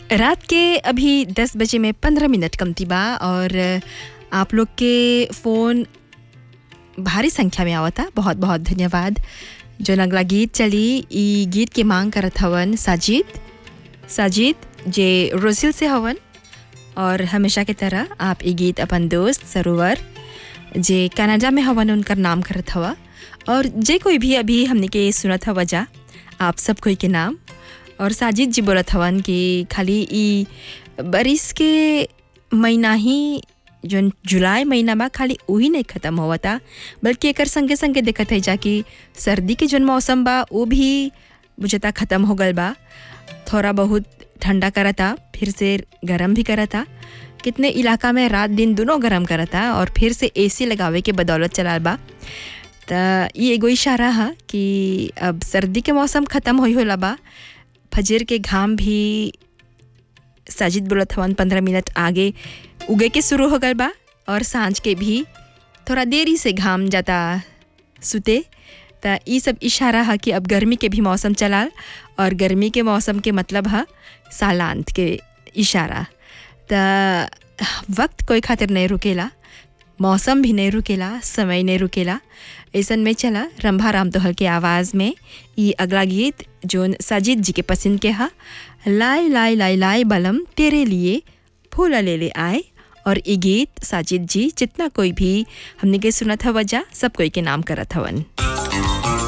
रात के अभी 10 बजे में 15 मिनट कमती बा और आप लोग के फ़ोन भारी संख्या में आवता बहुत बहुत धन्यवाद जो अगला गीत चली ई गीत के मांग करत हवन साजिद साजिद जे रोसिल से हवन और हमेशा की तरह आप ई गीत अपन दोस्त सरोवर जे कनाडा में हवन उनकर नाम करत हवा और जे कोई भी अभी हमने के सुनत हवा जा आप सब कोई के नाम और साजिद जी बोलत हवन कि खाली ई बारिश के महीना ही जोन जुलाई महीना बा खाली वही नहीं ख़त्म होवता बल्कि एकर संगे संगे देखत है जा कि सर्दी के जोन मौसम बा वो भी बुझता ख़त्म हो गल बा थोड़ा बहुत ठंडा करता फिर से गर्म भी करता कितने इलाका में रात दिन दोनों गर्म करता और फिर से एसी लगावे के बदौलत चलाल बा त ये एगो इशारा है कि अब सर्दी के मौसम ख़त्म होई होला बा फजर के घाम भी साजिद बोलत हवन पंद्रह मिनट आगे उगे के शुरू हो गल बा और सांझ के भी थोड़ा देरी से घाम जाता सुते त ई सब इशारा है कि अब गर्मी के भी मौसम चलाल और गर्मी के मौसम के मतलब है सालांत के इशारा त वक्त कोई खातिर नहीं रुकेला मौसम भी नहीं रुकेला समय नहीं रुकेला ऐसन में चला रंभा राम तोहल के आवाज़ में ये अगला गीत जोन साजिद जी के पसंद के हा लाई लाई लाई लाई बलम तेरे लिए फूल ले ले आए और ये गीत साजिद जी जितना कोई भी हमने के सुनत हवा जा सब कोई के नाम करत हवन